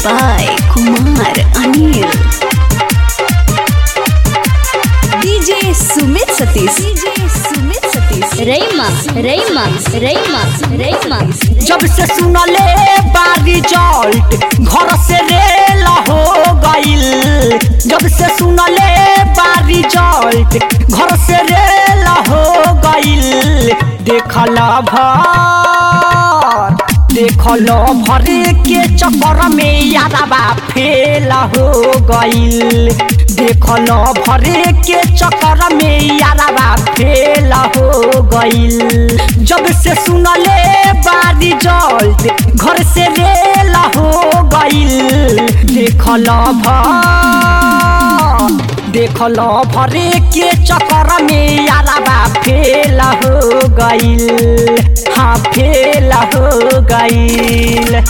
by Kumar Anil. DJ Sumit Satish. DJ Sumit Satish. रईमा रईमा रईमा रईमा जब से सुनले बारी जल्ट घर से रेल हो गईल जब से सुनले बारी जल्ट घर से रेल हो गईल देखल भर देखल भर के चक्कर में यारबा फेल हो गईल देखल भर के चक्कर में यारबा फेल हो गईल जब से सुनले बारी जल्द घर से रेल हो गईल देखल भर देखल भरे के चक्कर में यारबा फेल हो गईल हाँ फेल हो गईल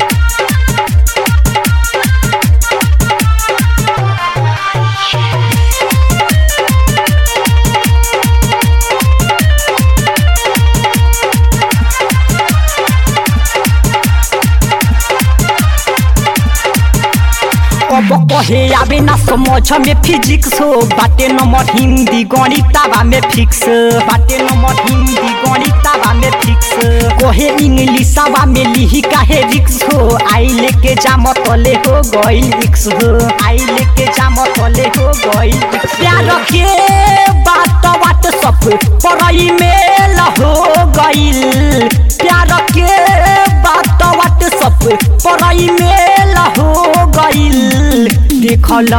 अब कहे आवे ना समझ में फिजिक्स हो बाटे नंबर हिंदी गणिताबा में फिक्स बाटे नंबर हिंदी गणिताबा में फिक्स कहे इंग्लिशाबा में लिही काहे रिक्स हो आई लेके जाम तले हो गईल रिक्स हो आई लेके जाम तले हो गईल प्यार के बात बात सब पढ़ाई मेल हो गईल प्यार के बात बात सब पढ़ाई मेल हो गईल देखल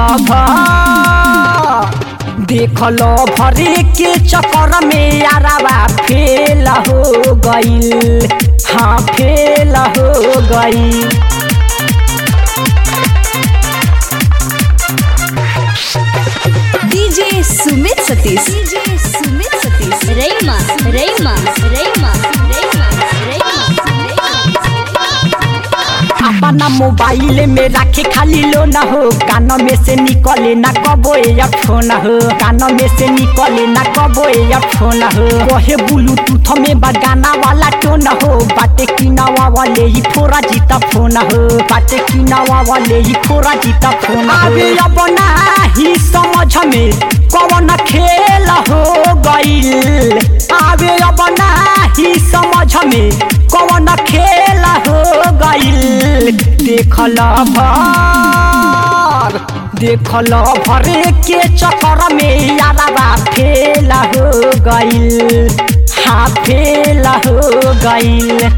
भर देखल भरे के चक्कर में यारबा फेल हो गईल हाँ फेल हो गईल DJ Sumit Satish. DJ Sumit Satish. रईमा रईमा रईमा रईमा अपना मोबाइल में रखे खाली लो ना हो कान में से निकले ना कबो फोन हो कान में से निकले ना कबो फोन हो कहे ब्लूटूथ में बगाना वाला टोन हो बाटे किनावा वाले ही फोरा जीता फोन हो बाटे किनावा वाले ही फोरा जीता फोन अबे अब ही समझ में कौन खेल हो गईल आवे अब ही समझ में कौन खेल हो गईल देखल भर देखल भरे के चक्कर में यारबा फेल हो गईल हाँ फेल हो गईल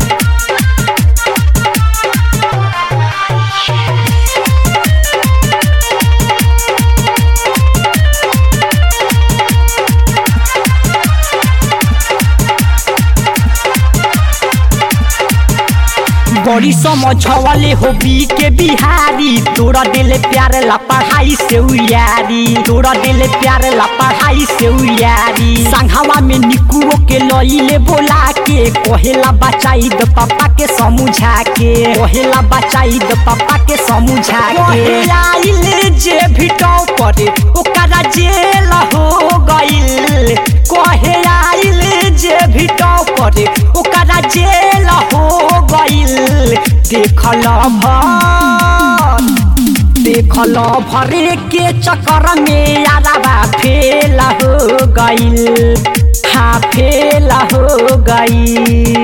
बड़ी समझ वाले हो बी के बिहारी तोरा दिल प्यार ला पढ़ाई से उयारी तोरा दिल प्यार ला पढ़ाई से उयारी संघवा में निकुओ के लइले बोला के कहेला बचाई द पापा के समझा के कहेला बचाई द पापा के समझा के आइल जे भिटो परे ओकरा जेल हो गइल कहे आइल जे भिटो परे ओकरा जेल हो गइल देखल भर देखल भरे के चक्कर में यारबा फेल हो गईल हाँ फेल हो गईल